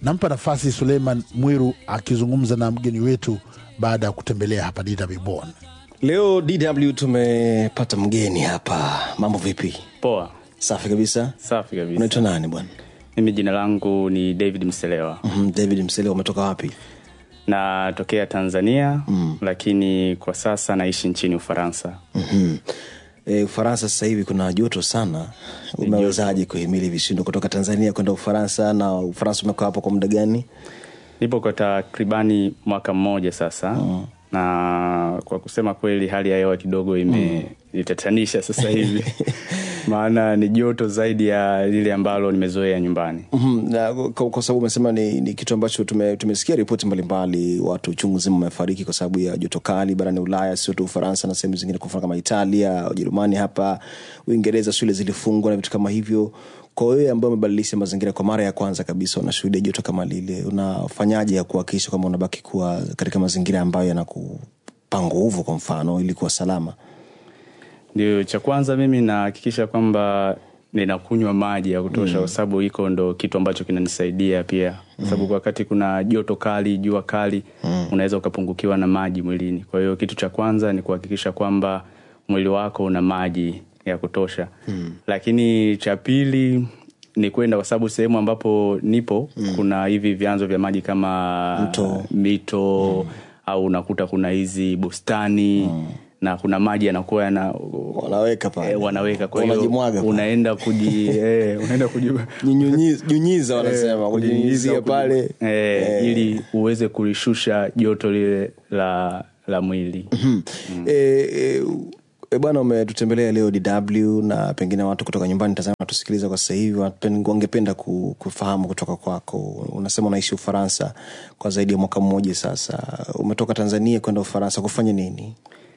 Nampa nafasi Suleiman Mwiru akizungumza na mgeni wetu baada ya kutembelea hapa DW Bonn. Leo DW tumepata mgeni hapa. Mambo vipi? Poa, Safi kabisa. safi kabisa. Unaitwa nani bwana? Mimi jina langu ni David Mselewa, Mhm, David Msele, umetoka wapi? natokea Tanzania mm. lakini kwa sasa naishi nchini Ufaransa. Mhm. E, Ufaransa sasa hivi kuna joto sana. Umewezaje kuhimili vishindo kutoka Tanzania kwenda Ufaransa, na Ufaransa umekaa hapo kwa muda gani? Nipo kwa takribani mwaka mmoja sasa mm. na kwa kusema kweli hali ya hewa kidogo imenitatanisha sasa hivi maana ni joto zaidi ya lile ambalo nimezoea nyumbani. Mhm, na kwa, kwa sababu umesema ni, ni kitu ambacho tume, tumesikia ripoti mbalimbali, watu chungu zima wamefariki kwa sababu ya joto kali barani Ulaya, sio tu Ufaransa na sehemu zingine, kwa mfano kama Italia, Ujerumani, hapa Uingereza, shule zilifungwa na vitu kama hivyo. Kwa wewe ambaye umebadilisha mazingira kwa mara ya kwanza kabisa, unashuhudia joto kama lile, unafanyaje ya kuhakikisha kwamba unabaki kuwa katika mazingira ambayo yanakupa nguvu, kwa mfano, ili kuwa salama? Ndio, cha kwanza mimi nahakikisha kwamba ninakunywa maji ya kutosha, kwa sababu hiko ndo kitu ambacho kinanisaidia pia, kwa sababu wakati kuna joto kali, jua kali, unaweza ukapungukiwa na maji mwilini. Kwa hiyo kitu cha kwanza ni kuhakikisha kwamba mwili wako una maji ya kutosha, lakini cha pili ni kwenda, kwa sababu sehemu ambapo nipo kuna hivi vyanzo vya maji kama Mto. mito au unakuta kuna hizi bustani na kuna maji yanakuwa yana Wanaweka pale. eh, wanaweka kwa hiyo Wanajimwaga pale. unaenda kuji eh, unaenda kuji Nyunyiza- nyunyiza wanasema kujinyunyizia pale eh, ili uweze kulishusha joto lile la la mwili mm. e, e, e, bwana umetutembelea leo DW na pengine watu kutoka nyumbani Tanzania wanatusikiliza kwa sasa hivi wapen- wangependa ku- kufahamu kutoka kwako. Unasema unaishi Ufaransa kwa zaidi ya mwaka mmoja sasa. Umetoka Tanzania kwenda Ufaransa kufanya nini?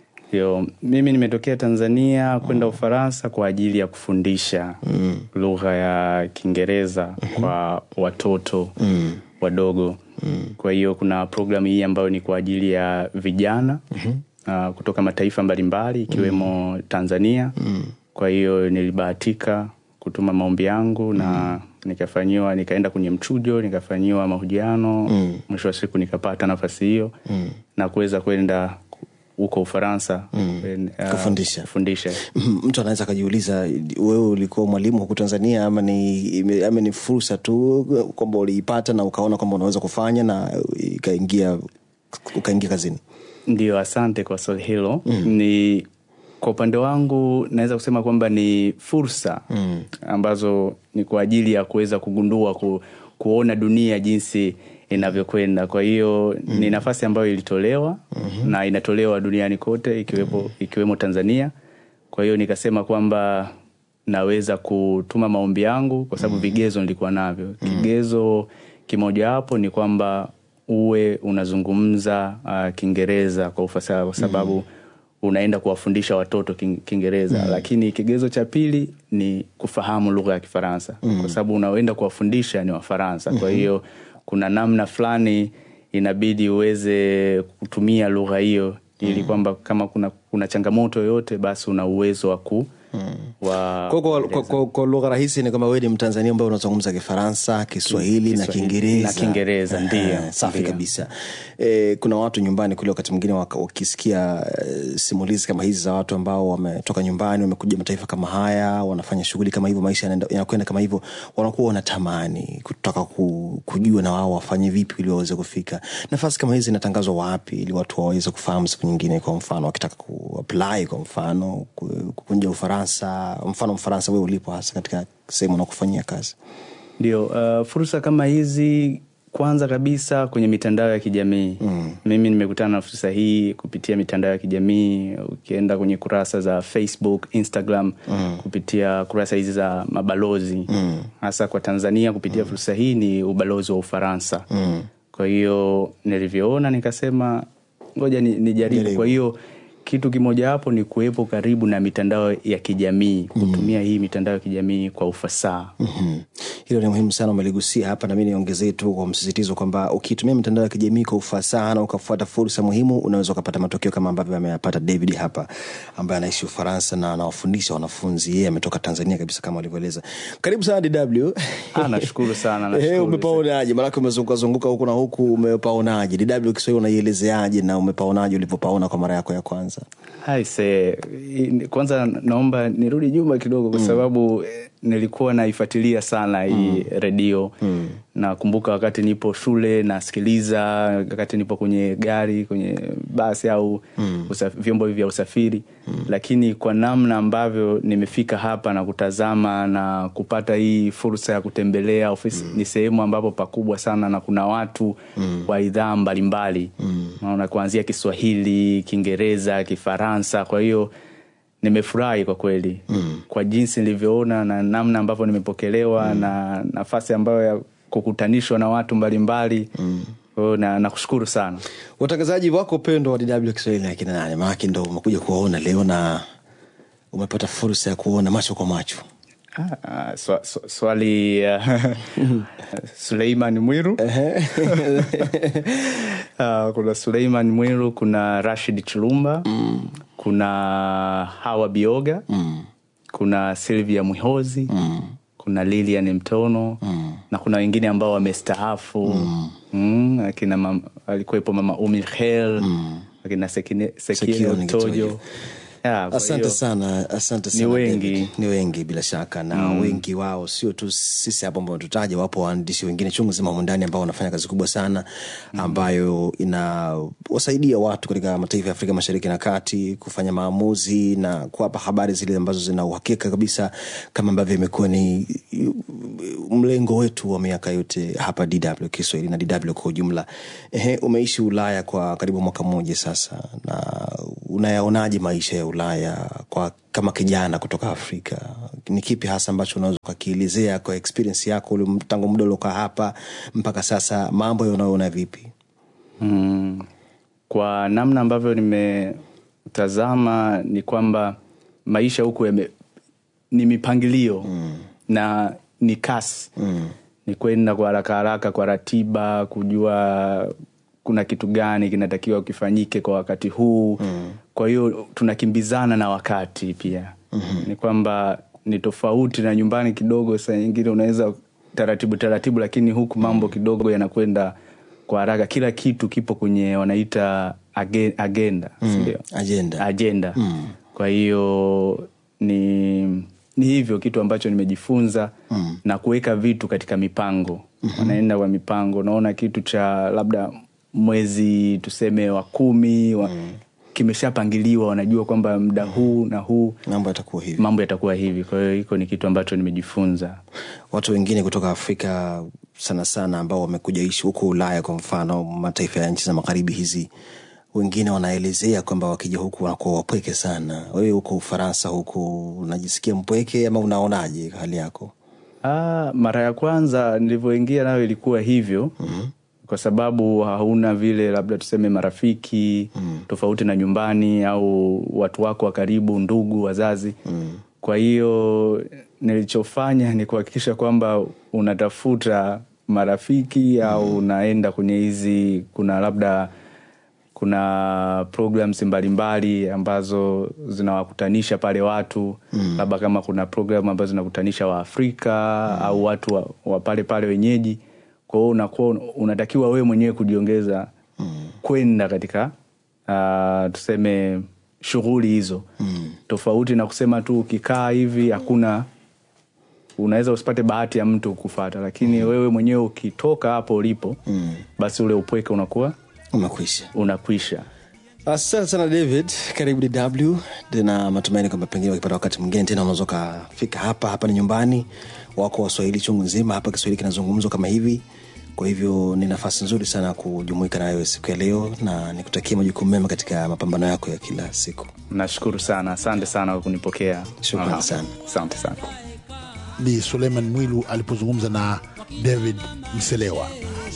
Yo, mimi nimetokea Tanzania kwenda Ufaransa kwa ajili ya kufundisha lugha ya Kiingereza kwa watoto wadogo. Kwa hiyo kuna programu hii ambayo ni kwa ajili ya vijana uh, kutoka mataifa mbalimbali ikiwemo Tanzania. Kwa hiyo nilibahatika kutuma maombi yangu na nikafanyiwa, nikaenda kwenye mchujo, nikafanyiwa mahojiano. Mwisho wa siku nikapata nafasi hiyo na kuweza kwenda huko Ufaransa kwen- uh, Kufundisha. kufundisha. Mhm, mtu anaweza akajiuliza wewe ulikuwa mwalimu huku Tanzania ama ni, ime- ama ni fursa tu kwamba uliipata na ukaona kwamba unaweza kufanya na ikaingia ukaingia kazini? Ndio, asante kwa swali hilo. Ni kwa upande wangu naweza kusema kwamba ni fursa ambazo ni kwa ajili ya kuweza kugundua ku, kuona dunia jinsi inavyokwenda. Kwa hiyo ni nafasi ambayo ilitolewa na inatolewa duniani kote ikiwepo, ikiwemo Tanzania. Kwa hiyo nikasema kwamba naweza kutuma maombi yangu kwa sababu vigezo nilikuwa navyo. Kigezo kimojawapo ni kwamba uwe unazungumza uh, Kiingereza kwa ufasaha kwa sababu unaenda kuwafundisha watoto Kin- Kiingereza lakini kigezo cha pili ni kufahamu lugha ya Kifaransa kwa sababu unaoenda kuwafundisha ni Wafaransa. Kwa hiyo kuna namna fulani inabidi uweze kutumia lugha hiyo ili kwamba kama kuna, kuna changamoto yoyote basi una uwezo wa ku wa Kwa, kwa, kwa, kwa, kwa lugha rahisi ni kwamba wewe ni Mtanzania ambaye unazungumza Kifaransa, Kiswahili na Kiswahili Kiingereza na Kiingereza, Eh, ndiyo, safi ndiyo. kabisa. E, kuna watu nyumbani kule wakati mwingine waka- wakisikia eh, simulizi kama hizi za watu ambao wametoka nyumbani wamekuja mataifa kama haya wanafanya shughuli kama hivyo, maisha yanaenda- yanakwenda kama hivyo, wanakuwa wanatamani kutaka ku, kujua na wao wafanye vipi ili waweze kufika. Nafasi kama hizi zinatangazwa wapi ili watu waweze kufahamu siku nyingine, kwa mfano wakitaka kuapply, kwa mfano ku- kukunja Ufaransa, mfano Mfaransa wewe ulipo hasa katika sehemu unakufanyia kazi. Ndio, uh, fursa kama hizi kwanza kabisa kwenye mitandao ya kijamii mm. Mimi nimekutana na fursa hii kupitia mitandao ya kijamii. Ukienda kwenye kurasa za Facebook, Instagram mm. kupitia kurasa hizi za mabalozi mm. hasa kwa Tanzania kupitia mm. fursa hii ni ubalozi wa Ufaransa mm. Kwa hiyo nilivyoona nikasema ngoja ni- nijaribu. Jaribu. Kwa hiyo kitu kimojawapo ni kuwepo karibu na mitandao ya kijamii kutumia hii mitandao ya kijamii kwa ufasaha Mhm. hilo ni muhimu sana umeligusia hapa nami niongezee tu kwa msisitizo kwamba ukitumia mitandao ya kijamii kwa ufasaha na ukafuata fursa muhimu unaweza ukapata matokeo kama ambavyo ameyapata david hapa ambaye anaishi ufaransa na anawafundisha wanafunzi yeye ametoka tanzania kabisa kama alivyoeleza karibu sana dw Ah, nashukuru sana Eh, nashukuru. umepaonaje maanake umezungukazunguka huku na huku umepaonaje dw kiswahili unaielezeaje na umepaonaje ulivyopaona kwa mara yako ya kwanza Aise, i- kwanza naomba nirudi nyuma kidogo kwa sababu eh, nilikuwa naifuatilia sana hii redio nakumbuka wakati nipo shule nasikiliza wakati nipo kwenye gari kwenye basi au usaf, vyombo hivi vya usafiri lakini kwa namna ambavyo nimefika hapa na kutazama na kupata hii fursa ya kutembelea ofisi ni sehemu ambapo pakubwa sana na kuna watu wa idhaa mbalimbali naona kuanzia kiswahili kiingereza kifaransa kwa hiyo nimefurahi kwa kweli mm. kwa jinsi nilivyoona na namna ambavyo nimepokelewa mm. na nafasi ambayo ya kukutanishwa na watu mbalimbali mm. na nakushukuru sana watangazaji wako pendwa wa dw kiswahili ni akina nane maanake ndo umekuja kuwaona leo na umepata fursa ya kuona macho kwa macho Ah, ah, swa, swa, swali uh, suleiman mwiru uh, kuna suleiman mwiru kuna rashid chulumba mm. kuna hawa bioga mm. kuna silvia mwihozi mm. kuna lilian mtono mm. na kuna wengine ambao wamestaafu mm. mm, akina mam, alikuwepo mama umi hel mm. akina Sekine- Sekione sekione Kitojo. tojo Ya, kwa asante hiyo- sana asante sana Ni wengi. David. ni wengi bila shaka na mm. wengi wao sio tu sisi hapo ambao tutaja wapo waandishi wengine chungu zima humu ndani ambao wanafanya kazi kubwa sana ambayo inawasaidia watu katika mataifa ya afrika mashariki na kati kufanya maamuzi na kuwapa habari zile ambazo zina uhakika kabisa kama ambavyo imekuwa ni mlengo wetu wa miaka yote hapa dw kiswahili na dw kwa ujumla Ehe, umeishi ulaya kwa karibu mwaka mmoja sasa na unayaonaje maisha ya ulaya kwa kama kijana kutoka afrika ni kipi hasa ambacho unaweza ukakielezea kwa experience yako ule tangu muda uliokaa hapa mpaka sasa mambo unayoona vipi mm, kwa namna ambavyo nimetazama ni kwamba maisha huku yame, ni mipangilio mm. na ni kasi mm. ni kwenda kwa haraka haraka kwa ratiba kujua kuna kitu gani kinatakiwa kifanyike kwa wakati huu mm. kwa hiyo tunakimbizana na wakati pia mm-hmm. ni kwamba ni tofauti na nyumbani kidogo saa nyingine unaweza taratibu taratibu lakini huku mambo kidogo yanakwenda kwa haraka kila kitu kipo kwenye wanaita agen, agenda sindio agenda agenda mm. kwa hiyo ni ni hivyo kitu ambacho nimejifunza mm. na kuweka vitu katika mipango mm-hmm. wanaenda kwa mipango unaona kitu cha labda mwezi tuseme wa kumi wa, mm. kimeshapangiliwa wanajua kwamba muda huu na huu mambo yatakuwa hivi mambo yatakuwa hivi kwa hiyo hiko ni kitu ambacho nimejifunza watu wengine kutoka afrika sana sana ambao wamekuja ishi huko ulaya kwa mfano mataifa ya nchi za magharibi hizi wengine wanaelezea kwamba wakija huku wanakuwa wapweke sana wewe huko ufaransa huku unajisikia mpweke ama unaonaje hali yako Ah, mara ya kwanza nilivyoingia nayo ilikuwa hivyo mm-hmm. kwa sababu hauna vile labda tuseme marafiki mm. tofauti na nyumbani au watu wako wa karibu ndugu wazazi mm. kwa hiyo nilichofanya ni kuhakikisha kwamba unatafuta marafiki mm. au unaenda kwenye hizi kuna labda kuna programs mbalimbali ambazo zinawakutanisha pale watu mm. labda kama kuna program ambazo zinakutanisha waafrika mm. au watu wa, wa pale pale wenyeji kwa hiyo unakuwa unatakiwa wewe mwenyewe kujiongeza mm. kwenda katika uh, tuseme shughuli hizo mm. tofauti na kusema tu ukikaa hivi hakuna unaweza usipate bahati ya mtu kufata lakini mm. wewe mwenyewe ukitoka hapo ulipo mm. basi ule upweke unakuwa umekwisha unakwisha asante sana david karibu dw tena matumaini kwamba pengine wakipata wakati mwingine tena unaweza ukafika hapa hapa ni nyumbani wako waswahili chungu nzima hapa kiswahili kinazungumzwa kama hivi kwa hivyo ni nafasi nzuri sana kujumuika na wewe siku ya leo na nikutakia majukumu mema katika mapambano yako ya kila siku nashukuru sana asante sana kwa kunipokea Shukrani Aha. sana. asante sana ni suleiman mwilu alipozungumza na david mselewa